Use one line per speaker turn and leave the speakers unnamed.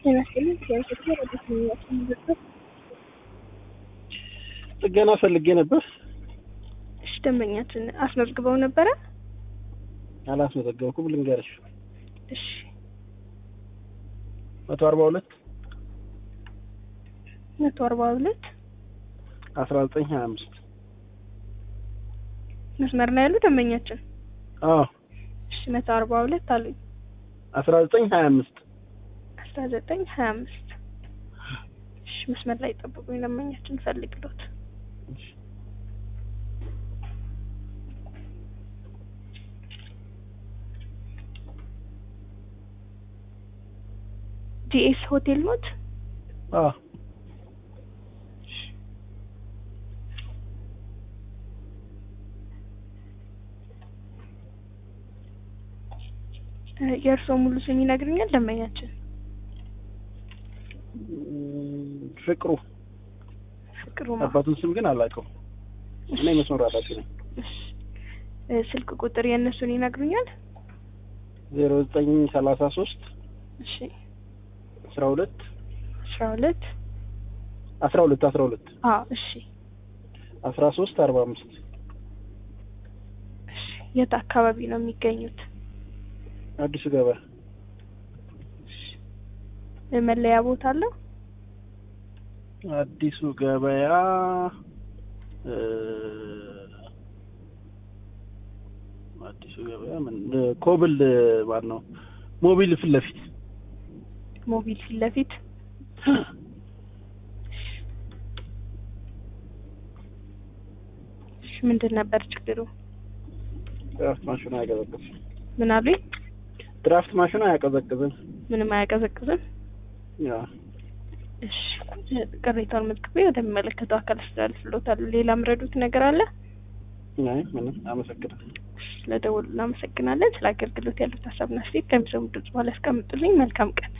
ጤና ይስጥልኝ። የኢትዮጵያ ረድኤት ኮሚኒኬሽን ድርጅት
ጥገና ፈልጌ ነበር።
እሺ፣ ደንበኛችን አስመዝግበው ነበረ?
አላስመዘገብኩም። ልንገርሽ
እሺ፣
መቶ አርባ ሁለት
መቶ አርባ ሁለት
አስራ ዘጠኝ ሀያ አምስት
መስመር ላይ ያሉ ደንበኛችን።
አዎ
እሺ፣ መቶ አርባ ሁለት አሉኝ።
አስራ ዘጠኝ ሀያ አምስት
አስራ ዘጠኝ ሀያ አምስት እሺ፣ መስመር ላይ ጠብቁኝ። ደንበኛችን ፈልግሎት ጂኤስ ሆቴል ኖት?
አዎ
የእርስዎ ሙሉ ስም ይነግሩኛል ደንበኛችን?
እም፣ ፍቅሩ
ፍቅሩ
አባቱን ስም ግን አላውቀውም። እኔ መስመሩ ኃላፊ ነኝ።
እሺ፣ እ፣ ስልክ ቁጥር የእነሱን ይነግሩኛል?
ዜሮ ዘጠኝ ሰላሳ ሶስት
እሺ፣
አስራ ሁለት
አስራ ሁለት
አስራ ሁለት አስራ ሁለት
አዎ፣ እሺ፣
አስራ ሶስት አርባ አምስት
እሺ። የት አካባቢ ነው የሚገኙት?
አዲሱ ገበያ
መለያ ቦታ አለው?
አዲሱ ገበያ እ፣ አዲሱ ገበያ ምን እ፣ ኮብል ማን ነው ሞቢል ፊት ለፊት
ሞቢል ፊት ለፊት እሺ፣ ምንድን ነበር ችግሩ?
ድራፍት ማሽኑ አያቀዘቅዝም።
ምን አሉኝ?
ድራፍት ማሽኑ አያቀዘቅዝም።
ምንም አያቀዘቅዝም?
ያ
እሺ፣ ቅሬታውን መዝግቤ ወደሚመለከተው አካል አስተላልፍልዎታለሁ። ሌላ ምረዱት ነገር አለ?
አይ ምንም። አመሰግናለሁ።
ስለደወሉ እናመሰግናለን። ስለ አገልግሎት ያሉት ሀሳብና አስተያየት ከሚሰሙ ድምጽ በኋላ ያስቀምጡልኝ። መልካም ቀን